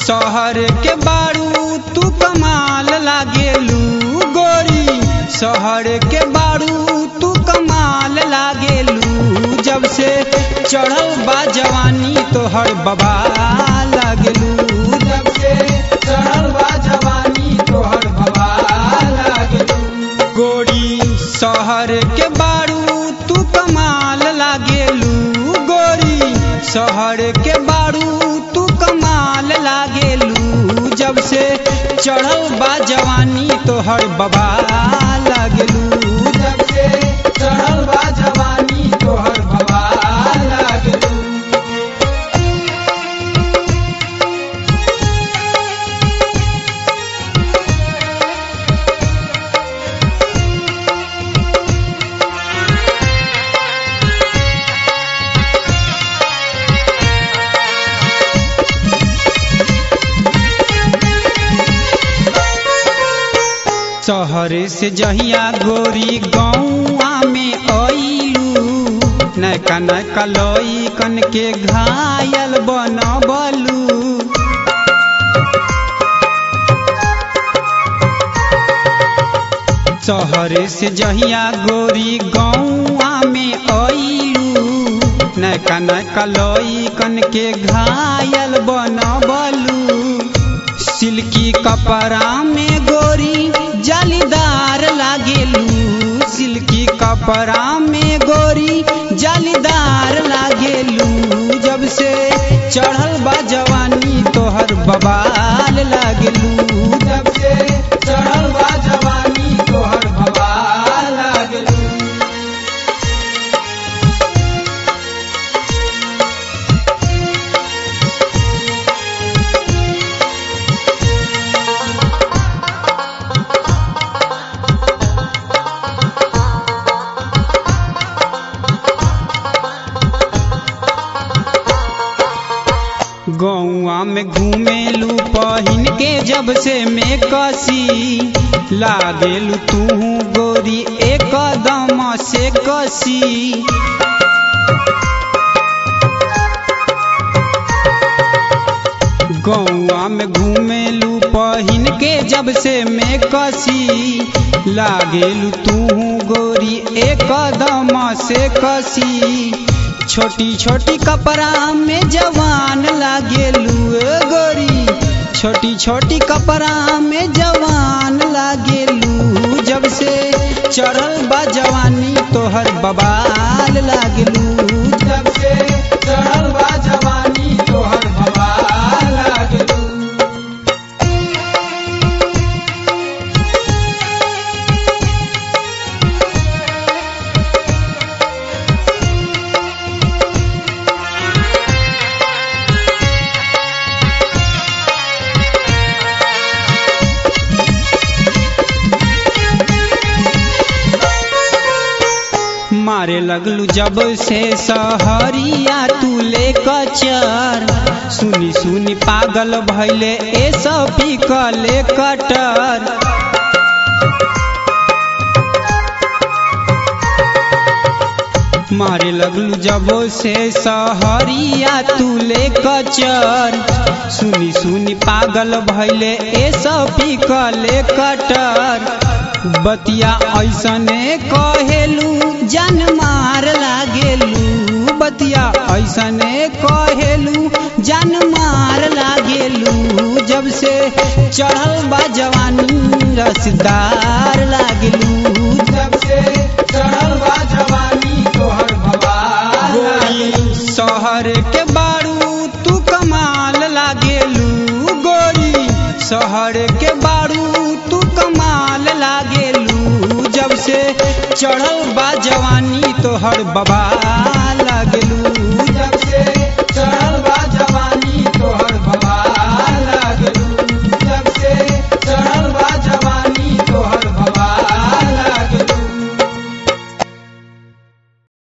शहर के बारू तू कमाल लागेलू गोरी शहर के बारू तू कमाल लागेलू जब से चढ़ल बा जवानी तोहर बबा लागेलू जब से चढ़ल बा जवानी तोहर बबा लागेलू गोरी शहर के बारू तू कमाल लागेलू गोरी शहर के बारू तू कमाल लागेलू जब से चढ़ल बा जवानी तोहर बबा लागेलू जब से चढ़ल बा जवानी तोहर बबा लागेलू शहर से जहिया गोरी गौआ में अइलू नैका नैका लई कन के घायल बनबलू शहर से जहिया गोरी गौआ में अइलू नैका नैका लई कन के घायल बनबलू सिल्की कपड़ा में गोरी जालीदार लागेलू सिल्की कपड़ा में गोरी जालीदार लागेलू जब से चढ़ल बा जवानी तोहर बबाल लागेलू जब से चढ़ल बा जवानी तोहर बबाल लागेलू गौआ में घूमेलू पहिन के जब से मैं कसी लागेलू तू गोरी एक दम से कसी गौआ में घूमेलू पहिन के जब से मैं कसी लागेलू तू गोरी एक दम से कसी छोटी छोटी कपड़ा में जवान लागेलू गोरी छोटी छोटी कपड़ा में जवान लागेलू जब से चढ़ल बा जवानी तोहर बबाल लागेलू जब से चढ़ल बा जवानी तोहर बबाल लागेलू मारे लगलू जब से सहरिया तू ले कचर सुनी सुनी पागल भैले ए सब कले कटर मारे लगलू जब से सहरिया तू ले कचर सुनी सुनी पागल भैले ए सब कले कटर बतिया ऐसने कहेलू जन मार लागेलू बतिया ऐसने कहेलू जन मार लागेलू जब से चढ़ल बा जवानी रसदार लागेलू जब से चढ़ल बा जवानी तोहर गोरी शहर के बारू तू कमाल लागेलू गोरी शहर के बारू तू कमाल लागेलू जब से चढ़ल बा जवानी तोहर बबा